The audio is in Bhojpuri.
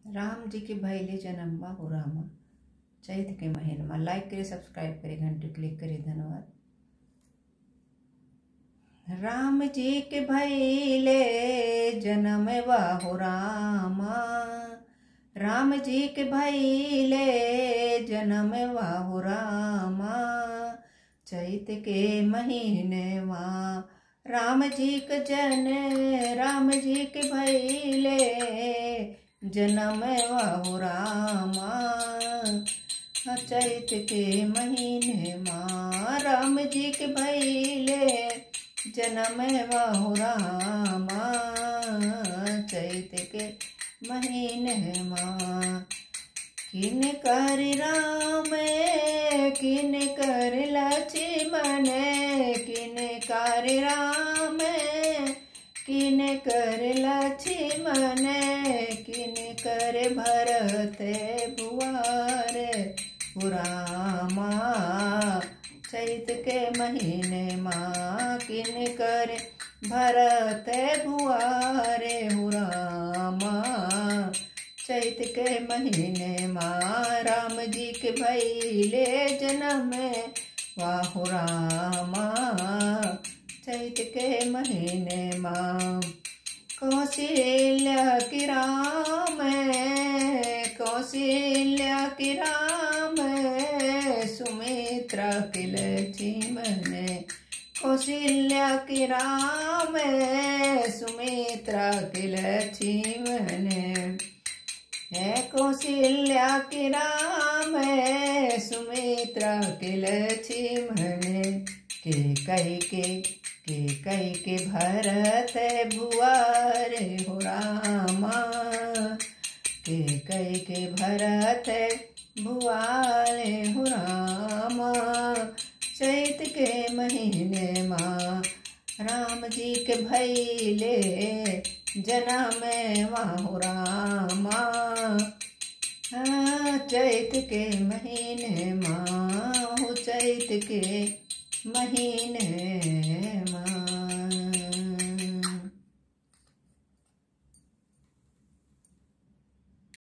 राम जी के भइले जनमवा हो रामा चैत के महीनमा लाइक करे सब्सक्राइब करे घंटी क्लिक करे धन्यवाद राम जी के भइले जनमवा हो रामा राम जी के भइले जनमवा हो रामा चैत के महीनेवा राम जी के जन राम जी के भइले जनम हो रामा चैत के महीने माँ राम जी के भैले जनम हो रामा चैत के महीने माँ किन कर राम किन कर लक्ष्मण किन कर राम किन कर लक्ष्मण किन कर भरत बुआर पुरामा चैत के महीने माँ किन कर भरत बुआरे हुरामा चैत के महीने माँ राम जी के भैले जन्म वाहु रामा चैत के महीने माँ कौशल्या की राम कौशल्या की राम सुमित्रा के लक्ष्मण कौशल्या की राम सुमित्रा के लक्ष्मण है कौशल्या की राम सुमित्रा के लक्ष्मण के कही के के कही के भरत भुआर हो रामा के कही के भरत भुआरे हो रामा चैत के महीने माँ राम जी के भैले जनम वाहु रामा चैत के महीने माँ चैत के महीने